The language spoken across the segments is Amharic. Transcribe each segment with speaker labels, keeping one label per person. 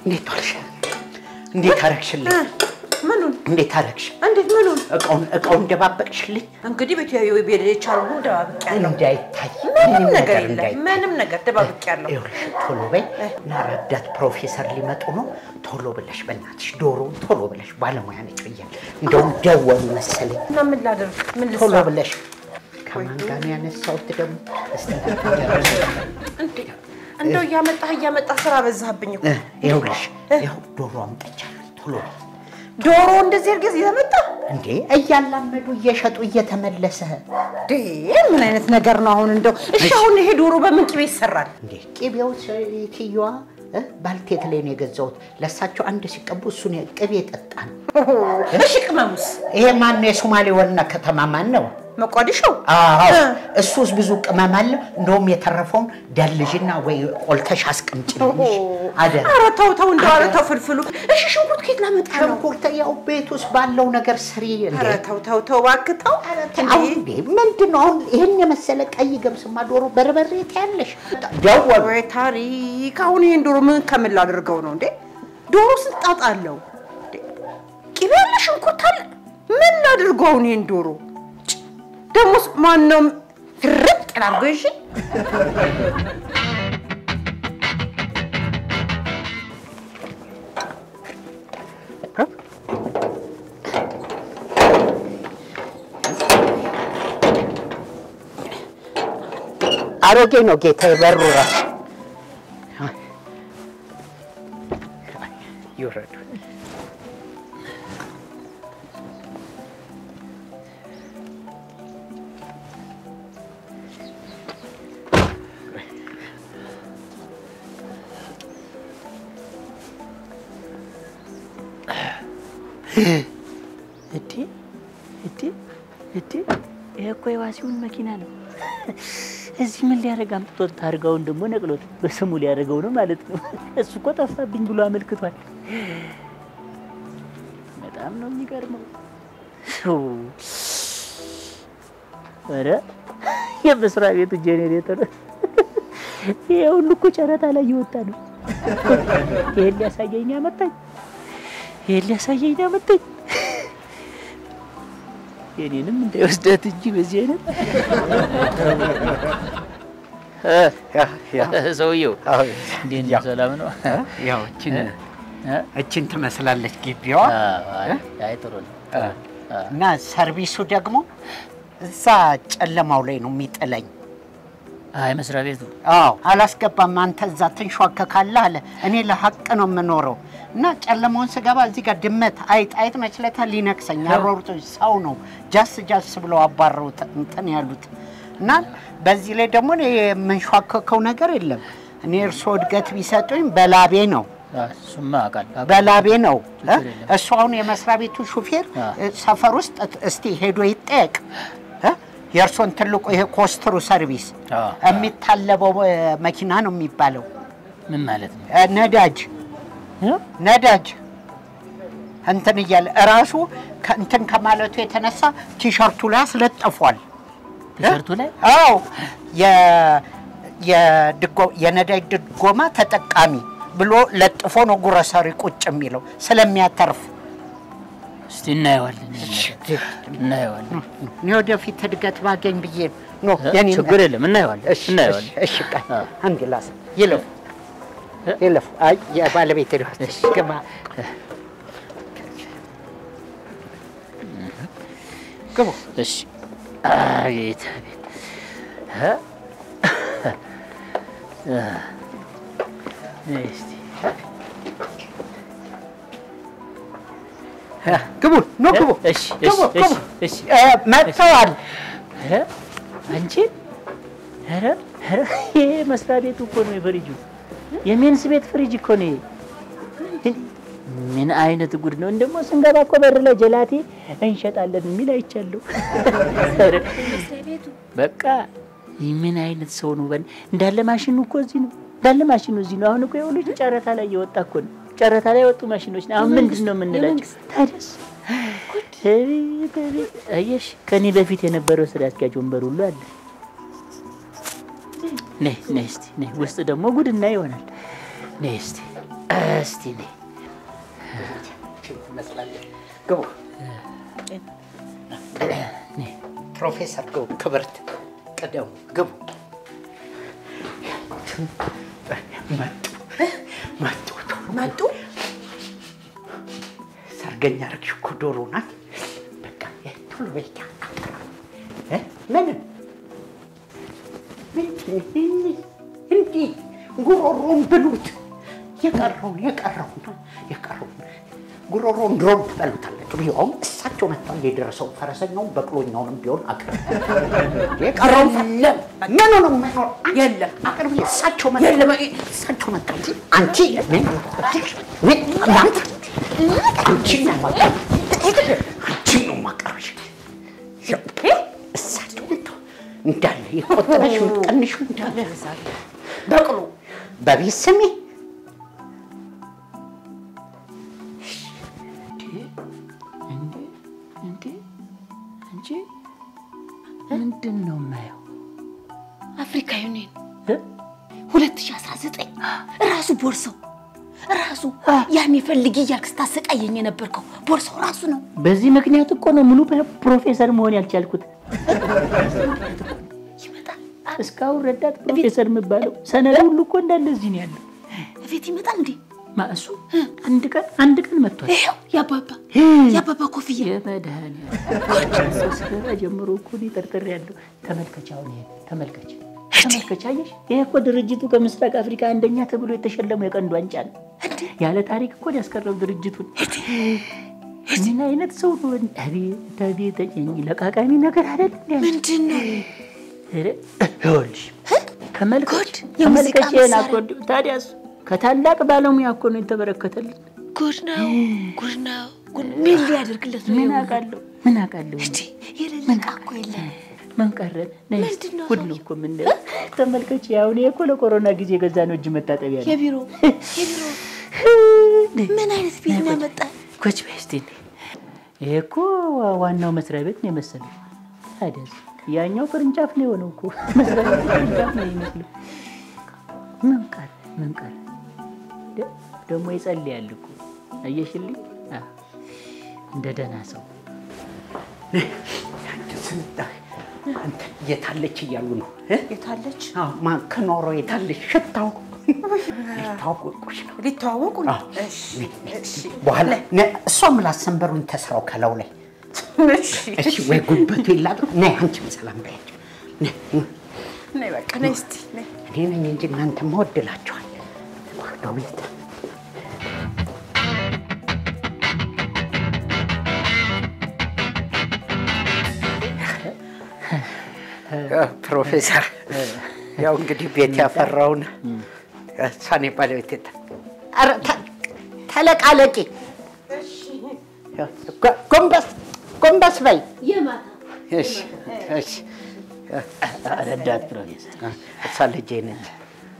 Speaker 1: እንዴት ዋልሽ? እንዴት አረግሽልኝ?
Speaker 2: ምኑን?
Speaker 1: እንዴት አረግሽ?
Speaker 2: እንዴት ምኑን?
Speaker 1: እቃውን እቃውን ደባበቅሽልኝ
Speaker 2: እንግዲህ ቤት ቤት የቻሉ ደባብቅ ያለው
Speaker 1: እንዳይታይ
Speaker 2: ምንም ነገር የለም።
Speaker 1: እንዳይታይ።
Speaker 2: ምንም ነገር ደባብቅ ያለው
Speaker 1: ይኸውልሽ ቶሎ በይ እና ረዳት ፕሮፌሰር ሊመጡ ነው። ቶሎ ብለሽ በእናትሽ ዶሮ ቶሎ ብለሽ ባለሙያ ነች ብያለሁ። እንደውም ደወሉ መሰለኝ።
Speaker 2: እና ምን ላደርግ? ምን
Speaker 1: ቶሎ
Speaker 2: ልስራ?
Speaker 1: ብለሽ ከማን ጋር ነው ያነሳሁት ደግሞ? እስቲ
Speaker 2: እንዴ እንደው እያመጣህ እያመጣህ ስራ በዛህብኝ እኮ።
Speaker 1: እ፣ ይኸውልሽ ይኸው ዶሮ አምጥቻለሁ። ቶሎ በይ
Speaker 2: ዶሮ እንደዚህ እርግዝ እያመጣ
Speaker 1: እንዴ እያላመዱ እየሸጡ እየተመለሰ
Speaker 2: እንዴ ምን አይነት ነገር ነው አሁን? እንደው እሺ አሁን ይሄ ዶሮ በምን ቅቤ ይሰራል?
Speaker 1: እንዴ ቅቤው ትየዋ ባልቴት ላይ ነው የገዛሁት። ለእሳቸው አንድ ሲቀቡ እሱን ቅቤ ጠጣን።
Speaker 2: እሺ ቅመሙስ?
Speaker 1: ይሄ ማን ነው? የሶማሌ ዋና ከተማ ማን ነው?
Speaker 2: መቋዲሾ?
Speaker 1: አዎ
Speaker 2: እ።
Speaker 1: እሱስ ብዙ ቅመም አለ። እንደውም የተረፈውን ደልዥና ወይ ቆልተሽ አስቀምጪልኝ አደራ።
Speaker 2: ኧረ ተው ተው፣ እንደው ኧረ ተው ፍልፍሉ። እሺ ሽንኩርት ከየት ላመጣ ነው?
Speaker 1: ሽንኩርት ያው ቤት ውስጥ ባለው ነገር ስሪ። እንዴ
Speaker 2: ኧረ ተው ተው ተው እባክህ ተው።
Speaker 1: አሁን እንዴ ምንድን ነው አሁን ይህን የመሰለ ቀይ ገብስማ ዶሮ በርበሬ ታያለሽ። ደወሉ
Speaker 2: ወይ ታሪክ! አሁን ይሄን ዶሮ ምን ከምን ላድርገው ነው እንዴ? ዶሮ ስንት ጣጣ አለው እንዴ? ቅቤ አለ፣ ሽንኩርት አለ። ምን ላድርገው አሁን ይሄን ዶሮ? ጭ! ደሞስ ማን ነው ፍርጥ ላድርገው? እሺ
Speaker 1: አሮጌ ነው ጌታ በሩ ራሱ ይውረዱ።
Speaker 3: እዴ እዴ እዴ ይሄ እኮ የዋሲውን መኪና ነው። እዚህ ምን ሊያደርግ አምጥቶት ታርጋውን ደግሞ ነቅሎት በስሙ ሊያደርገው ነው ማለት ነው። እሱ እኮ ጠፋብኝ ብሎ አመልክቷል። በጣም ነው የሚገርመው። ው! ኧረ የመስሪያ ቤቱ ጄኔሬተር ይሄ ሁሉ እኮ ጨረታ ላይ እየወጣ ነው። ይሄን ሊያሳየኝ አመጣኝ። ይሄን ሊያሳየኝ አመጣኝ። የኔንም እንዳይወስዳት እንጂ በዚህ አይነት ሰውየው እንዴት ነው? ሰላም ነው?
Speaker 1: ያው እችን
Speaker 3: እ?
Speaker 1: እችን ትመስላለች ግቢዋ
Speaker 3: አይ አይ፣ ጥሩ ነው።
Speaker 1: እና ሰርቪሱ ደግሞ እዛ ጨለማው ላይ ነው የሚጥለኝ።
Speaker 3: አይ መስሪያ ቤቱ
Speaker 1: አዎ አላስገባም። አንተ እዛ ትንሿከካለህ አለ። እኔ ለሀቅ ነው የምኖረው እና ጨለማውን ስገባ እዚህ ጋር ድመት አይጥ አይጥ መችለታ ሊነክሰኝ ያሮሩት ሰው ነው ጃስ ጃስ ብለው አባረውት እንትን ያሉት እና በዚህ ላይ ደግሞ እኔ የምንሿከከው ነገር የለም። እኔ እርስዎ እድገት ቢሰጡኝ በላቤ ነው
Speaker 3: እሱማ አውቃለሁ።
Speaker 1: በላቤ ነው።
Speaker 3: ችግር የለም።
Speaker 1: እሱ አሁን የመስሪያ ቤቱ ሹፌር
Speaker 3: አ።
Speaker 1: እ፣ ሰፈር ውስጥ እስቲ ሄዶ ይጠየቅ እ? የእርሶን ትልቁ ይሄ ኮስትሩ ሰርቪስ
Speaker 3: አ፣
Speaker 1: የሚታለበው እ፣ መኪና ነው የሚባለው
Speaker 3: ምን ማለት ነው?
Speaker 1: እ፣ ነዳጅ
Speaker 3: እ?
Speaker 1: ነዳጅ እንትን እያለ እራሱ እንትን ከማለቱ የተነሳ ቲሸርቱ ላይ አስለጥፏል።
Speaker 3: ቲሸርቱ ላይ
Speaker 1: አዎ የ- የድጎ- የነዳጅ ድጎማ ተጠቃሚ ብሎ ለጥፎ ነው ጉረሰሪ ቁጭ የሚለው ስለሚያተርፍ
Speaker 3: እስቲ እናየዋለን፣ እናየዋለን።
Speaker 1: እኔ ወደፊት እድገት ባገኝ ብዬ ነው
Speaker 3: እ?
Speaker 1: የኔ
Speaker 3: ችግር የለም፣ እናየዋለን፣
Speaker 1: እሺ
Speaker 3: እናየዋለን።
Speaker 1: እሺ፣ እሺ ቃል
Speaker 3: አ።
Speaker 1: አንድ ላስ ይለፍ
Speaker 3: እ?
Speaker 1: ይለፍ አይ የባለቤት ሊሆን
Speaker 3: እሺ።
Speaker 1: ግባ ግቡ
Speaker 3: እሺ አቤት አቤት እ? እ፣ እስቲ
Speaker 1: እ፣ ግቡ ኑ ግቡ
Speaker 3: እሺ
Speaker 1: ግቡ
Speaker 3: እሺ
Speaker 1: ግቡ
Speaker 3: እሺ
Speaker 1: እ፣ መጥተዋል
Speaker 3: ኧረ አንቺ ኧረ ኧረ ይሄ መስሪያ ቤቱ እኮ ነው የፍሪጁ የሜንስ ቤት ፍሪጅ እኮ ነው ይሄ። ምን አይነት ጉድ ነው! እንደሞ ስንገባ እኮ በር ላይ ጀላቴ እንሸጣለን የሚል አይቻለሁ። ኧረ በቃ ይህ ምን አይነት ሰው ነው? በል እንዳለ ማሽኑ እኮ እዚህ ነው፣ እንዳለ ማሽኑ እዚህ ነው። አሁን እኮ የሁሉ ጨረታ ላይ የወጣ እኮ ነው። ጨረታ ላይ የወጡ ማሽኖች ነው። አሁን ምንድን ነው የምንላቸው? ታዲያስ አቤት አቤት! አየሽ ከኔ በፊት የነበረው ስራ አስኪያጅ ወንበር ሁሉ አለ። ነይ ነይ እስቲ ነይ። ውስጥ ደግሞ ጉድና ይሆናል። ነይ እስቲ እስቲ ነይ
Speaker 1: ትመስላለህ። ግቡ
Speaker 3: ነይ።
Speaker 1: ፕሮፌሰር ግቡ፣ ክብርት ቅደሙ፣ ግቡ። መጡ መጡ
Speaker 2: መጡ።
Speaker 1: ሰርገኛ ረግሽ እኮ ዶሮ ናት። በቃ ቶሎ በይ እ ምንም እንዲህ ጉሮሮን ብሉት። የቀረውን የቀረውን የቀረውን ጉሮሮን ድሮን ትበሉታላችሁ። ቢሆን እሳቸው መጥተው የደረሰውን ፈረሰኛውን በቅሎኛውንም ቢሆን አቅርብ። የቀረውን የለም ምኑ ነው የማይኖር?
Speaker 2: የለም
Speaker 1: አቅርብ። እሳቸው መጥተው
Speaker 2: የለም።
Speaker 1: እሳቸው መጥተው እንጂ አንቺ ምን ምን እናንተ አንቺ ነው ማቀርብ አንቺ ነው ማቀርብሽ። እሳቸው መጥተው እንዳለ የቆጠረሽ የምትቀንሹ እንዳለ በቅሎ በቤት ስሜ
Speaker 3: እንዴ እንዴ አንቺ ምንድን ነው የማየው?
Speaker 4: አፍሪካ ዩኒየን
Speaker 3: እ?
Speaker 4: 2019 ራሱ ቦርሳው ራሱ ያኔ ፈልጊ እያልክ ስታሰቃየኝ የነበርከው ቦርሳው ራሱ ነው።
Speaker 3: በዚህ ምክንያት እኮ ነው ሙሉ ፕሮፌሰር መሆን ያልቻልኩት።
Speaker 4: ይመጣል
Speaker 3: እስካሁን ረዳት ፕሮፌሰር የምባለው ሰነድ ሁሉ እኮ እንዳለ እዚህ ነው ያለው።
Speaker 4: እቤት ይመጣል እንዴ?
Speaker 3: ማእሱ አንድ ቀን አንድ ቀን መጥቷል።
Speaker 4: ይኸው የአባባ የአባባ ኮፍያ
Speaker 3: የመድኃኒዓለም ስገባ ጀምሮ እኮ እኔ ጠርጥሬያለሁ። ተመልከች፣ አሁን ይሄ ተመልከች፣ ተመልከች። አየሽ፣ ይሄ እኮ ድርጅቱ ከምስራቅ አፍሪካ አንደኛ ተብሎ የተሸለመው የቀንዱ ዋንጫ ነው። ያለ ታሪክ እኮ ነው ያስቀረው ድርጅቱን። ምን አይነት ሰው ነው? አቤት አቤት! እኝ ለቃቃሚ ነገር አይደል እንዴ?
Speaker 4: ምንድን ነው?
Speaker 3: ኧረ፣ ይኸውልሽ ተመልከች፣
Speaker 4: ጉድ! የሙዚቃ
Speaker 3: ተመልከች ይሄን
Speaker 4: መሳሪያ።
Speaker 3: አኮርዲዮን። ታዲያስ ከታላቅ ባለሙያ እኮ ነው የተበረከተልን።
Speaker 4: ጉድ ነው፣ ጉድ ነው። ጉድ ምን ሊያደርግለት ነው?
Speaker 3: ምን
Speaker 4: ይኸው
Speaker 3: አውቃለሁ፣ ምን አውቃለሁ።
Speaker 4: እንዴ የሌለ ዕቃ እኮ የለም።
Speaker 3: ምን ቀረን? ነይ እስኪ።
Speaker 4: ምንድን ነው
Speaker 3: ጉድ ነው እኮ ምን ተመልከች። አሁን ይሄ እኮ ለኮሮና ጊዜ የገዛ ነው እጅ መታጠቢያ ነው።
Speaker 4: የቢሮ የቢሮ ምን አይነት ቤት ነው ያመጣ?
Speaker 3: ኮች በስቲ ይሄ እኮ ዋናው መስሪያ ቤት ነው የመሰለው። ታዲያስ ያኛው ቅርንጫፍ ነው የሆነው እኮ መስሪያ ቤቱ ቅርንጫፍ ነው የሚመስለው። ምን ቀረ? ምን ቀረ? ደ- ደግሞ ይጸልያል እኮ አየሽልኝ። አ፣ እንደ ደህና ሰው
Speaker 1: ስንታ አንተ የታለች እያሉ ነው እ?
Speaker 2: የታለች
Speaker 1: አዎ፣ ማን ከኖሮ የታለች ሽታው ሊታወቁሽ ነው።
Speaker 2: ሊተዋወቁ ነው።
Speaker 1: አዎ።
Speaker 2: እሺ እሺ
Speaker 1: በኋላ ነ- እሷ ምላስ ሰንበሩን ተስራው ከላው ላይ
Speaker 2: እሺ
Speaker 1: እሺ፣ ወይ ጉልበቱ ይላጥ ነይ፣ አንቺም ሰላም በያቸው። ነይ፣
Speaker 2: ነይ በቃ ነይ እስቲ ነይ።
Speaker 1: እኔ ነኝ እንጂ እናንተ መወድላችኋል። ወርዶ ቤት ፕሮፌሰር ያው እንግዲህ ቤት ያፈራውን ሳኔ ባለቤት የተ- ኧረ ተ- ተለቃለቂ ጎ- ጎንበስ ጎንበስ በይ። እሺ እሺ
Speaker 3: ረዳት ፕሮፌሰር
Speaker 1: እሷ ልጄ ነች።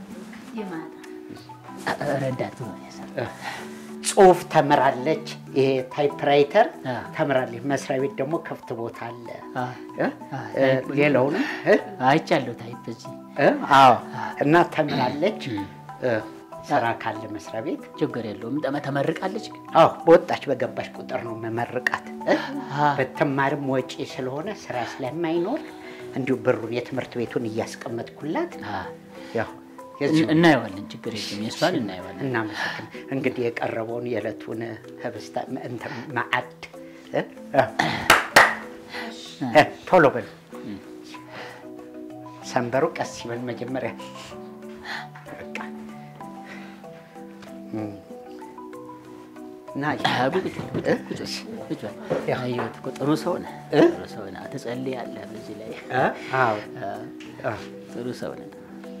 Speaker 3: ረዳት ፕሮፌሰር
Speaker 1: ጽሁፍ ተምራለች። ይሄ ታይፕራይተር
Speaker 3: አ።
Speaker 1: ተምራለች። መስሪያ ቤት ደግሞ ክፍት ቦታ አለ።
Speaker 3: አ፣
Speaker 1: እ?
Speaker 3: አ፣
Speaker 1: እ፣ ሌላውንም እ?
Speaker 3: አይቻለሁ ታይፕ እዚህ
Speaker 1: እ? አዎ እና ተምራለች። እ፣ ስራ ካለ መስሪያ ቤት
Speaker 3: ችግር የለውም። ጠመ ተመርቃለች ግን
Speaker 1: አዎ በወጣች በገባች ቁጥር ነው መመርቃት። እ?
Speaker 3: አ።
Speaker 1: በትማርም ወጪ ስለሆነ ስራ ስለማይኖር እንዲሁ ብሩን የትምህርት ቤቱን እያስቀመጥኩላት
Speaker 3: አ፣
Speaker 1: ያው የዚሁ
Speaker 3: እናየዋለን። ችግር የለም። የእሷን እናየዋለን።
Speaker 1: እናመሰግን እንግዲህ የቀረበውን የዕለቱን ህብስታ እንትን ማዕድ እ? እ፣ ቶሎ በሉ ሰንበሩ ቀስ ይበል መጀመሪያ በቃ እም። እና
Speaker 3: አ፣ ቁጭ በል፣ ቁጭ በል፣ ቁጭ በል፣ ቁጭ በል።
Speaker 1: ያው።
Speaker 3: አየሁት እኮ ጥሩ ሰው ነህ፣
Speaker 1: እ?
Speaker 3: ጥሩ ሰው ነህ። ትጸልያለህ በዚህ ላይ
Speaker 1: እ? አዎ
Speaker 3: አ፣
Speaker 1: አ፣
Speaker 3: ጥሩ ሰው ነህ።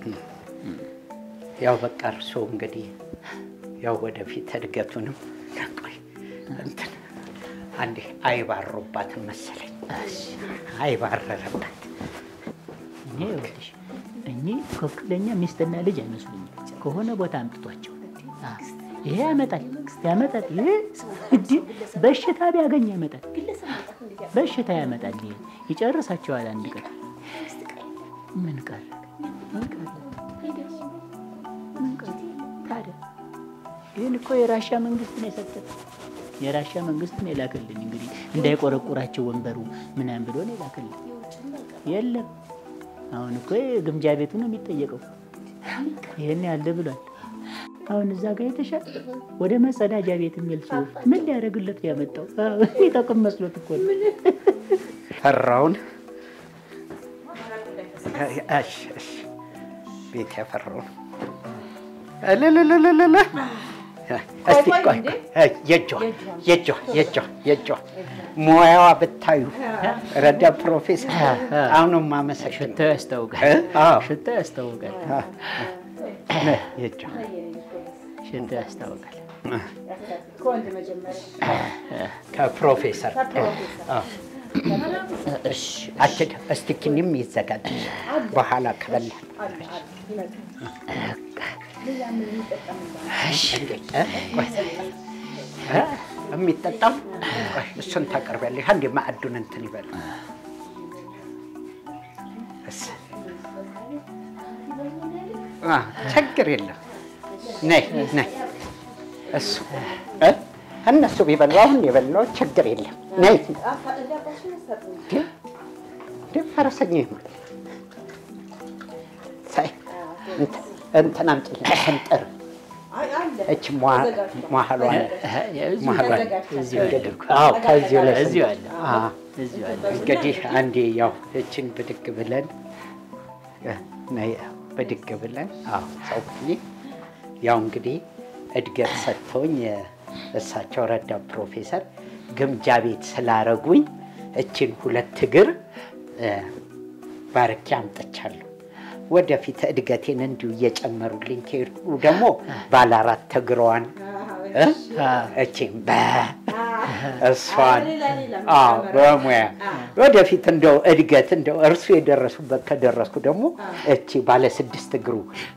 Speaker 1: ያው በቃ እርስዎ እንግዲህ ያው ወደፊት እድገቱንም ቆይ እንትን አንዴ አይባሩባትም መሰለኝ አይባረረበት
Speaker 3: እኔ ይኸውልሽ እኚህ ትክክለኛ ሚስትና ልጅ አይመስሉኝም። ከሆነ ቦታ አምጥቷቸው አ፣ ይሄ ያመጣል ያመጣል። ይሄ እንዲህ በሽታ ቢያገኝ ያመጣል፣ በሽታ ያመጣል። ይሄ ይጨርሳቸዋል አንድ ቀን። ምን ቀረ? ምን ቀረ? ምን ቀረ? ታዲያ ይህን እኮ የራሻ መንግስት ነው የሰጠን። የራሻ መንግስት ነው የላከልን። እንግዲህ እንዳይቆረቁራቸው ወንበሩ ምናምን ብሎ ነው የላከልን። የለም አሁን እኮ ግምጃ ቤቱ ነው የሚጠየቀው። ይህን ያለ ብሏል። አሁን እዛ ጋር የተሻለ ወደ መጸዳጃ ቤት የሚል ጽሁፍ ምን ሊያደርግለት ነው ያመጣው? አዎ፣ ይጠቅም መስሎት እኮ ነው።
Speaker 1: ፈራውን እሺ፣ እሺ፣ ቤት ያፈራውን እልልልልልል እስቲ ቆይ ቆይ፣ የእጇ የእጇ የእጇ የእጇ ሙያዋ ብታዩ ረዳ ፕሮፌሰር አሁንም ማመሰግን
Speaker 3: ሽታው ያስታውቃል።
Speaker 1: እ? አዎ።
Speaker 3: ሽታው ያስታውቃል።
Speaker 1: የእጇ
Speaker 3: ሽታው ያስታውቃል።
Speaker 1: ከፕሮፌሰር አዎ። እሺ አትድ እስቲ ኪኒም ይዘጋጅ በኋላ ከበላ የሚጠጣም ቆይ፣ እሱን ታቀርቢያለሽ። አንዴ ማዕዱን እንትን ይበል። እስ- አ፣ ችግር የለም። ነይ ነይ፣ እሱ እ? እነሱ ቢበሉ አሁን የበላው ችግር የለም። ነይ እንዴ፣ እንዴ፣ ፈረሰኛ ይሆናል። ሳይ እንትን- እንትን አምጪልኝ ስንጥር እች መሀሏ
Speaker 3: እዚሁ አለ እኮ።
Speaker 1: አዎ ከዚሁ ላይ
Speaker 3: እዚሁ አለ።
Speaker 1: አዎ።
Speaker 3: እዚሁ አለ።
Speaker 1: እንግዲህ አንዴ ያው እችን ብድግ ብለን እ፣ ነይ፣ ብድግ ብለን አዎ ሰውዬ ያው እንግዲህ እድገት ሰጥቶኝ እ፣ እሳቸው ረዳ ፕሮፌሰር ግምጃ ቤት ስላረጉኝ እችን ሁለት እግር እ፣ ባርኬ አምጥቻለሁ። ወደፊት እድገቴን እንዲሁ እየጨመሩልኝ ከሄዱ ደግሞ ባለ አራት እግሯን እ፣ እቺን በ እሷን አዎ በሙያ ወደፊት እንደው እድገት እንደው እርሱ የደረሱበት ከደረስኩ ደግሞ እቺ ባለ ስድስት እግሩ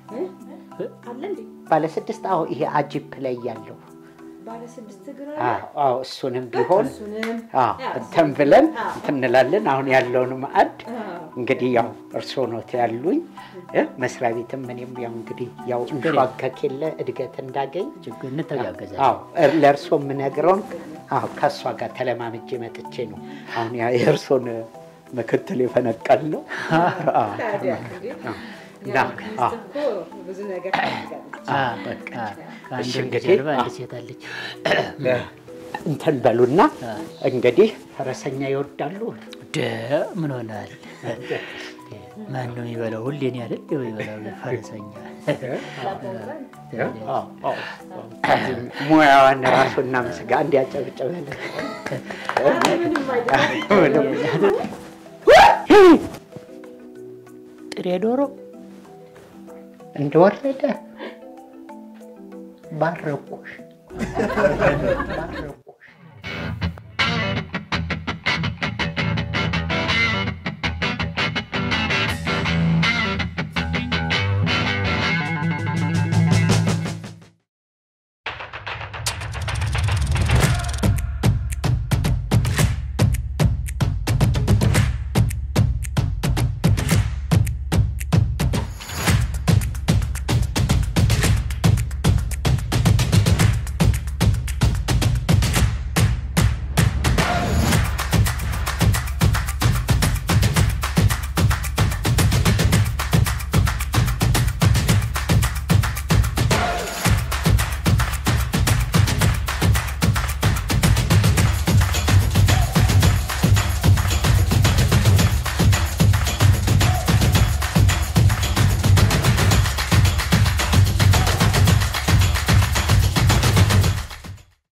Speaker 1: ባለ ስድስት አዎ ይሄ አጂፕ ላይ ያለው አዎ አዎ እሱንም ቢሆን አዎ እንትን ብለን እንትን እንላለን። አሁን ያለውን ማዕድ እንግዲህ ያው እርስዎ ኖት ያሉኝ እ መስሪያ ቤትም እኔም ያው እንግዲህ ያው እንሸዋከክ የለ እድገት እንዳገኝ
Speaker 3: ችግር እንተጋገዛለን።
Speaker 1: አዎ እር- ለእርሶ የምነግረውን አዎ ከእሷ ጋር ተለማምጄ መጥቼ ነው አሁን ያ የእርሶን ምክትል የፈነቀል ነው። አዎ፣ እና አዎ፣
Speaker 3: አ፣ በቃ ከአንድ
Speaker 1: እሺ፣
Speaker 3: ወንድ
Speaker 1: እንግዲህ፣
Speaker 3: ጀርባ አንድ
Speaker 1: አዎ።
Speaker 3: ሴት አለች።
Speaker 1: እንትን በሉና እንግዲህ ፈረሰኛ ይወዳሉ።
Speaker 3: ደ ምን ሆናል? ማን ነው የሚበላው? ሁሌ እኔ አይደል የሚበላው ፈረሰኛ።
Speaker 1: አዎ፣ አዎ። ሙያዋን ራሱና ምስጋ እንዲያጨብጭበል
Speaker 3: ጥሬ ዶሮ
Speaker 1: እንደወረደ ባረኩሽ ባረኩ